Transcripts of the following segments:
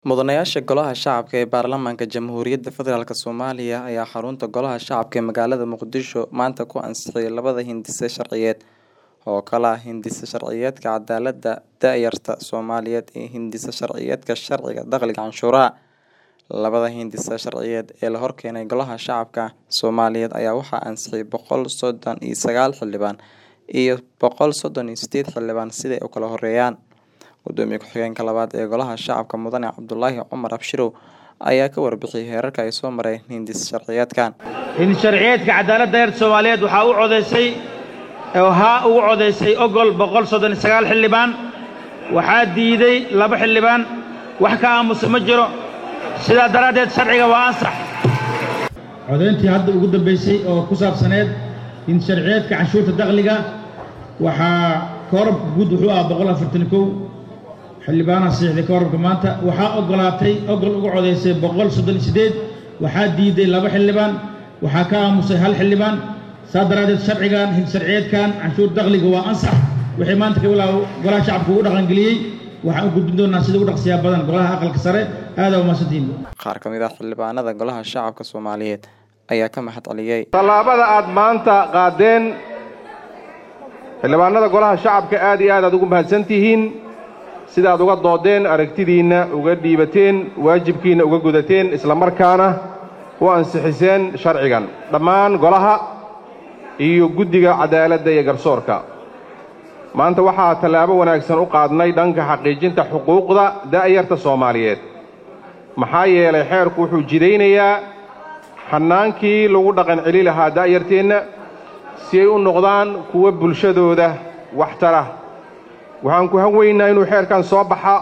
Mudanayaasha Golaha Shacabka ee Baarlamaanka Jamhuuriyadda Federaalk Soomaaliya ayaa xarunta Golaha Shacabka ee magaalada Muqdisho maanta ku ansixiyay labada hindise sharciyeed oo kala ah Hindise Sharciyeedka Cadaaladda Da'yarta Soomaaliyeed iyo Hindise Sharciyeedka Sharciga Dakhliga Canshuuraha. Labada hindise sharciyeed ee la horkeenay Golaha Shacabka Soomaaliyeed ayaa waxaa ansixiyay boqol sodon iyo sagaal xildhibaan iyo boqol sodon iyo sideed xildhibaan sida ay u kala horeeyaan. Gudoomiye ku-xigeenka labaad ee Golaha Shacabka Mudane Cabdulaahi Cumar Abshirow ayaa ka warbixiyay heerarka ay soo mareen hindise sharciyeedkan. hindise sharciyeedka cadaaladda da'yarta Soomaaliyeed waxaa u codeysay oo haa ugu codeysay ogol boqol soddon iyo sagaal xildhibaan waxaa diiday laba xildhibaan wax ka aamusa ma jiro sidaa daraaddeed sharciga waa ansax codayntii hadda ugu dambaysay oo ku saabsaneed hindise sharciyeedka canshuurta dakhliga waxaa koorabka guud wuxuu ahaa boqol afartan kow xildhibaanaha saxiixday koorabka maanta waxaa ogolaatay ogol uga codaysay boqol soddon iyo siddeed waxaa diiday laba xildhibaan waxaa ka aamusay hal xildhibaan saa daraaddeed sharcigan hindise sharciyeedkan canshuur dakhliga waa ansax wixii maanta ka bilaabo golaha shacabka ugu dhaqangeliyey waxaan u gudbin doonaa sida ugu dhaqsiyaa badan golaha aqalka sare aadaa umahadsantihiin Qaar ka mid ah xildhibaanada Golaha Shacabka Soomaaliyeed ayaa ka mahad celiyay. tallaabada aad maanta qaadeen xildhibaanada golaha shacabka aad iyo aad aad ugu mahadsan tihiin sidaad uga doodeen aragtidiinna uga dhiibateen waajibkiinna uga gudateen isla markaana u ansixiseen sharcigan dhammaan golaha iyo guddiga cadaaladda iyo garsoorka maanta waxaa tallaabo wanaagsan u qaadnay dhanka xaqiijinta xuquuqda da'yarta soomaaliyeed maxaa yeelay xeerku wuxuu jidaynayaa xannaankii lagu dhaqan celi lahaa da'yarteenna si ay u noqdaan kuwa bulshadooda waxtara waxaan ku hanweynaa inuu xeerkan soo baxa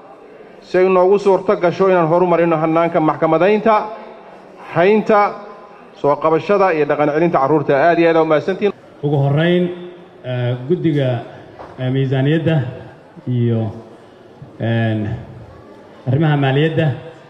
si ay noogu suurto gasho inaan horumarino hannaanka maxkamadaynta haynta soo qabashada iyo dhaqan celinta carruurta aad iyo aad aa umahadsantihiin ugu horrayn eh, guddiga eh, miisaaniyadda iyo een, arrimaha maaliyadda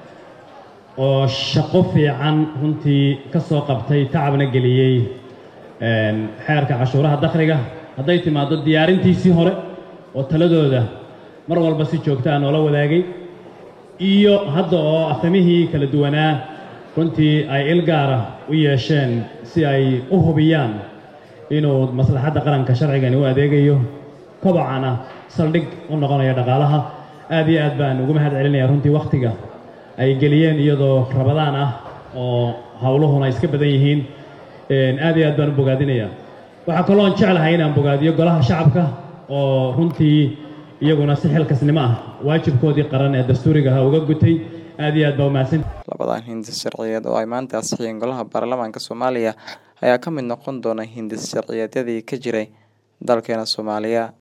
oo shaqo fiican runtii ka soo qabtay tacabna geliyey een, xeerka cashuuraha dakhliga hadday timaaddo diyaarintiisii hore oo taladooda mar walba si joogta ah noola wadaagay iyo hadda oo afhamihii kala duwanaa runtii ay il gaara u yeesheen si ay u hubiyaan inuu maslaxadda qaranka sharcigani u adeegayo kobocana saldhig u noqonayo dhaqaalaha aad iyo aad baan ugu mahad celinaya runtii wakhtiga ay geliyeen iyadoo rabadaan ah oo howluhuna iska badan yihiin een, aad iyo aad baan u bogaadinaya waxaa kaloon jeclahay inaan bogaadiyo golaha shacabka oo runtii iyaguna si xilkasnimo ah waajibkoodii qaran ee dastuuriga ahaa uga gutay aad iyo aad baa umahadsan Labadan hindise sharciyeed oo ay maanta ansixiyeen Golaha Baarlamaanka Soomaaliya ayaa ka mid noqon doona hindise sharciyeedyadii ka jiray dalkeena Soomaaliya.